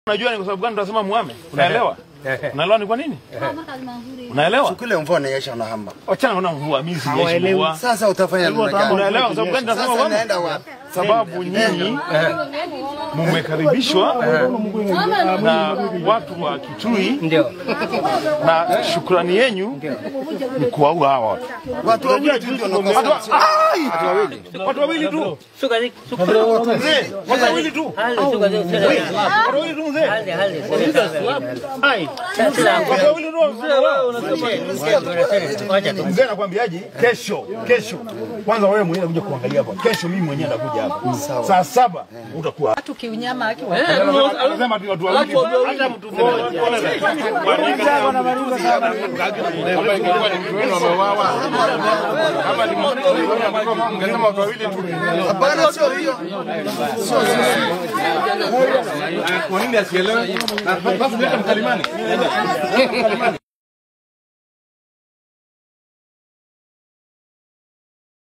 Unajua ni kwa sababu gani tunasema muame? Unaelewa? Unaelewa ni kwa nini? Unaelewa? Kule mvua inanyesha na hamba. Wachana na mvua, mimi sijaishi mvua. Sasa utafanya namna gani? Unaelewa kwa sababu gani tunasema Sasa muame? naenda wapi? Sababu nyinyi mumekaribishwa na watu wa Kitui Ndio. na shukrani yenyu ni kuwaua hawa watu. Watu wawili tu ndio wanakosa. Ai! Watu wawili tu. Suka zi- suka. Mzee, watu wawili tu. Hali suka zi- suka zi- Watu wawili tu mzee. Hali hali. Ai. Watu wawili tu mzee. Wacha tu. Mzee nakwambiaje? Kesho, kesho. Kwanza wewe mwenyewe unakuja kuangalia hapa. Kesho mimi mwenyewe nakuja hapa. Saa saba utakuwa hapa. watu kiunyama akiwa Anasema tu watu wawili. Hata mtu mmoja. Hapana, sio hiyo. Kwa nini asielewe? Na basi leta mkalimani.